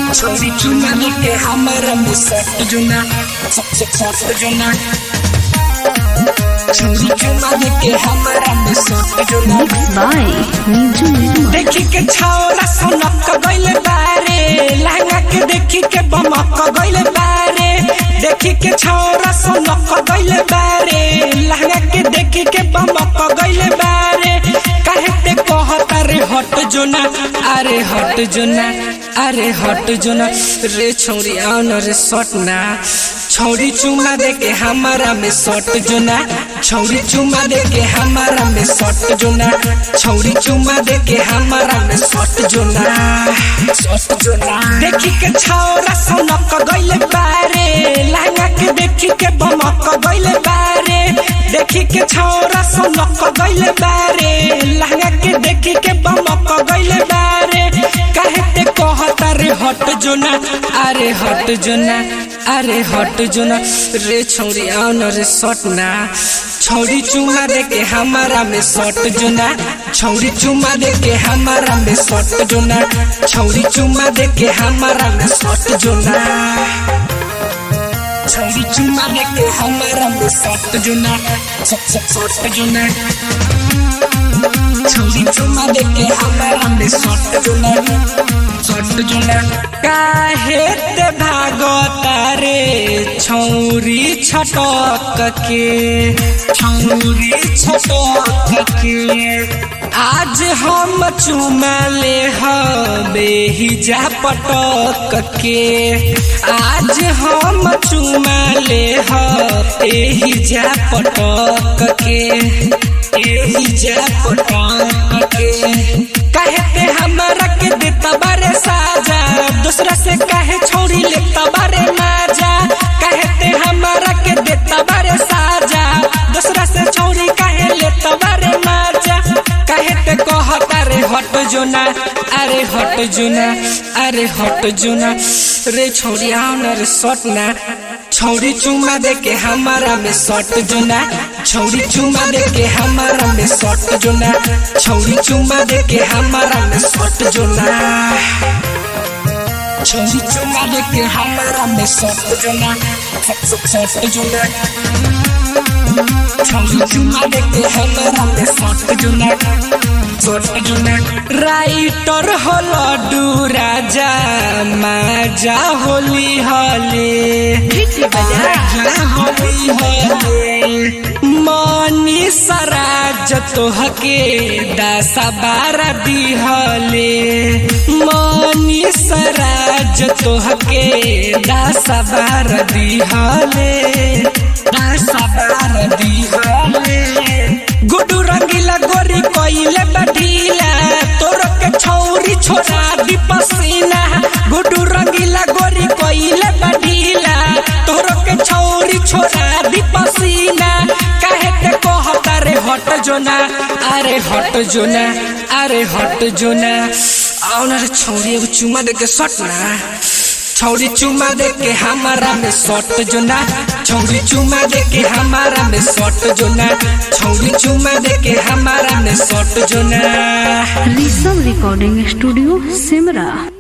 छोरी चुना लेके हमारा में सट जुना सबसे सट जुना छोरी चुना लेके हमारा में सट जुना Mixed by Niju Nirmal. देखी के छौरा सनक गइले बारे लहंगा के देखी के बमक गइले बारे देखी के छौरा सनक गइले बारे लहंगा के देखी के बमक गइले बारे काहे ते कहता रे हट जोना अरे हट जोना अरे हट जोना रे छौरी आओ न रे सट ना छौरी चुमा दे के हमारा में सट जोना छौरी चुमा दे के हमारा में सट जोना छौरी चुमा दे के हमारा में सट जोना सट जोना देखी के छौरा सनक गइले बारे लहंगा के देखी के बमक गइले बारे देखी के छौरा सनक गइले बारे लहंगा के देखी के बमक गइले बारे काहे ते कहता रे हट जोना अरे हट जोना अरे हट जोना रे छौरी आओ न रे सट ना छौरी चुमा दे के हमारा में सट जोना छौरी चुमा दे के हमारा में सट जोना छौरी चुमा दे के हमारा में सट जोना छौरी चुमा दे के हमारा में सट जोना सट सट सट जोना छौरी चुमा दे के हमारा में सट जोना सट जोना काहे ते भागता रे छौरी छटक के छौरी छटक के आज हम चुमा ले हबे हिजा पटक के आज हम चुमा ले हबे जा पटक के एहिजा पटक के कहते हमरा के देता बारे साजा दूसरा से कहे छोड़ी लेता बारे माजा कहते हमरा के देता बारे साजा दूसरा से छोड़ी कहे लेता बारे माजा कहते कहता रे हट जोना अरे हट जोना अरे हट जोना रे छोड़ी आओ न रे सट ना छौरी चुमा दे के हमारा में सट जोना छौरी चुमा दे के हमारा में सट जोना छौरी चुमा दे के हमारा में सट जोना छौरी चुमा दे के हमारा में सट जोना सट सट सट जोना छौरी चुमा दे के हमारा में सट जोना सट जोना राइटर हो लड्डू राजा माजा होली हले राजा होली हले मनी सराज तोहके दसा बारह दिहले मनी सराज तोहके दसा बारह दिहले दसा बारह दिहले गुडू रंगीला गोरी कोइले बढ़ीला तोर के छौरी छोरा दी पसीना गुडू रंगीला गोरी कोइले बढ़ीला तोर के छौरी छोरा दी पसीना काहे ते कहता रे हट जोना अरे हट जोना अरे हट जोना आओ ना रे छौरी एगो चुमा दे के सट ना छौरी चुमा दे के हमारा में सट जोना छौरी चुमा दे के हमारा में सट जोना छौरी चुमा दे के हमारा में सट जोना Rishabh Recording Studio, Simra.